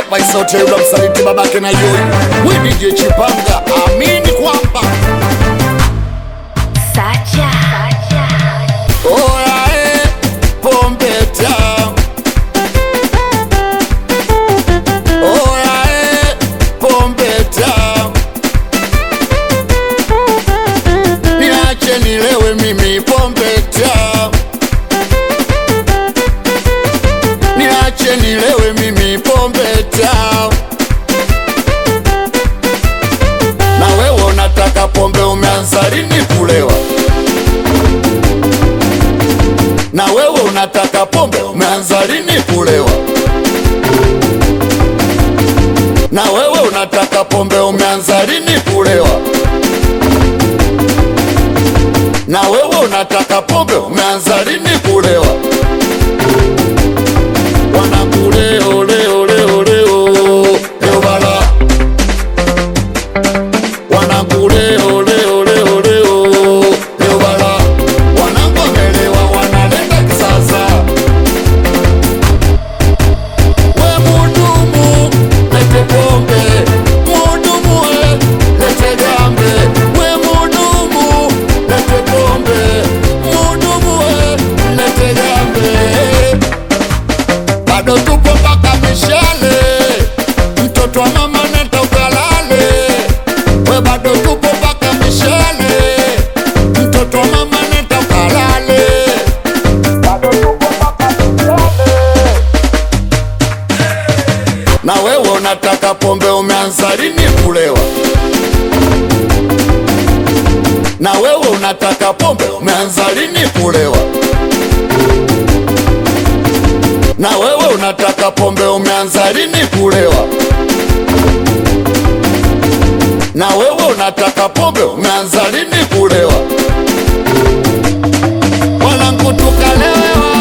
by sauti ya yule msaliti babake na yoi we DJ Chipanga amini kwamba Sacha. oya eh, pombe tamu oya eh, pombe tamu niache nilewe mimi pombe tamu niache nilewe mimi pombe tamu na wewe unataka pombe umeanza lini kulewa na wewe unataka pombe umeanza lini kulewa na wewe unataka pombe umeanza lini kulewa na wewe unataka pombe umeanza lini kulewa wanakule ole ole ole o leo bala wanakule ole ole ole o leo bala wanangomelewa wanaleta kisasa we mudumu lete pombe mudumu we lete gambe we mudumu lete pombe mudumu we lete gambe bado tupo mpaka mishale, mtoto wa mama nenda ukalale. We bado tupo mpaka mishale, mtoto wa mama nenda ukalale. Bado tupo mpaka mishale. Na wewe unataka pombe, umeanza lini kulewa? Na wewe unataka pombe, umeanza lini kulewa? na wewe unataka pombe umeanza lini kulewa? Na wewe unataka pombe umeanza lini kulewa? Wanangu tukalewa